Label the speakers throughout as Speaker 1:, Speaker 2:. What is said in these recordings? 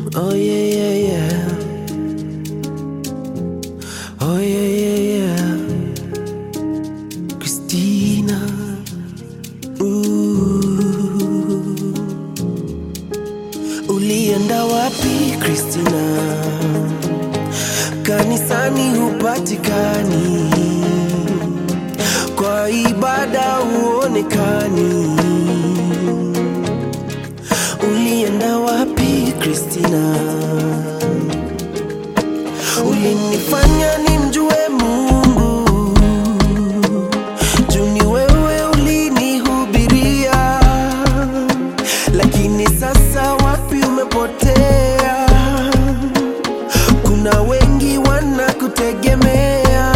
Speaker 1: Oh yeah, yeah, yeah. Oh yeah, yeah, yeah. Christina. Ooh. Ulienda wapi Christina? Kanisani hupatikani, kwa ibada huonekani. Ulienda wapi Christina? Ulinifanya nimjue Mungu, juu ni wewe ulinihubiria, lakini sasa wapi umepotea? Kuna wengi wanakutegemea,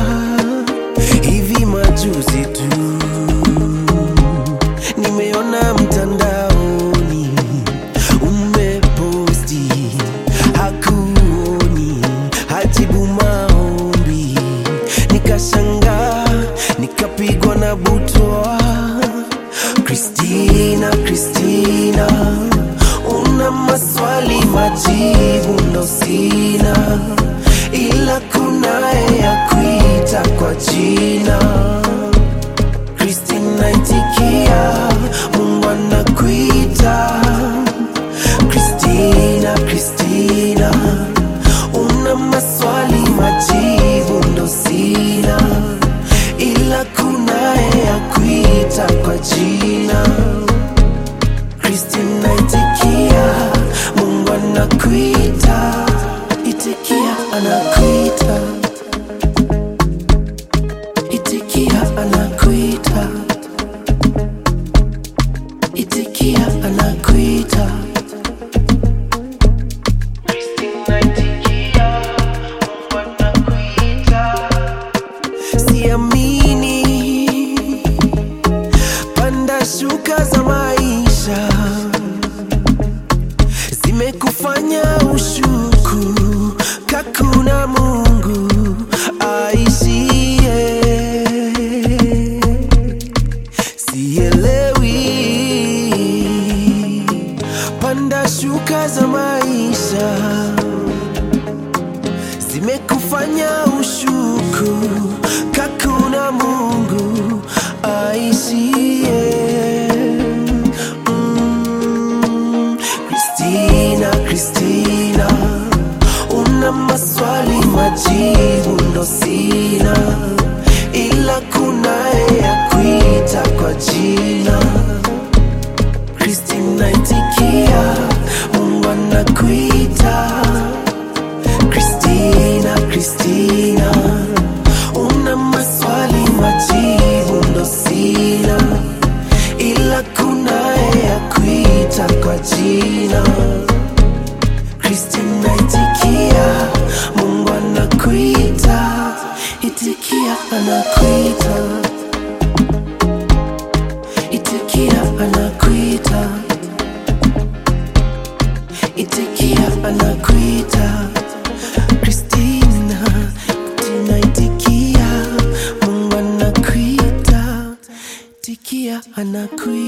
Speaker 1: hivi majuzi tu nimeona mtandaoni umeposti hakuoni hajibu maombi, nikashangaa nikapigwa na butwa. Kristina, Kristina, una maswali majibu ndo sina, ila kunaye ya kuita kwa jina Kristina, itikia, Mungu anakuita. Kristina, Kristina, una maswali majibu ndo sina, ila kunaye ya kuita kwa jina. Kristina, itikia, Mungu anakuita. Itikia, anakuita. Itikia, anakuita. Itikia, anakuita. Kristina, itikia, Mungu anakuita. Siamini panda shuka za maisha zimekufanya ushuku kakuna Mungu aishie. Sielewi panda shuka za maisha zimekufanya ushuku kakuna Mungu aishie. Mm, Kristina, Kristina, una maswali majibu ndo sina, ila kunaye ya kuita kwa jina. Kristina, itikia, Mungu anakuita. Kristina, Kristina, una maswali majibu ndo sina, ila kunaye ya kuita kwa jina. Kristina, itikia, Mungu anakuita. Itikia, anakuita. Itikia, anakuita. Itikia, anakuita. Kristina, Kristina, itikia, Mungu anakuita. Itikia, anakuita.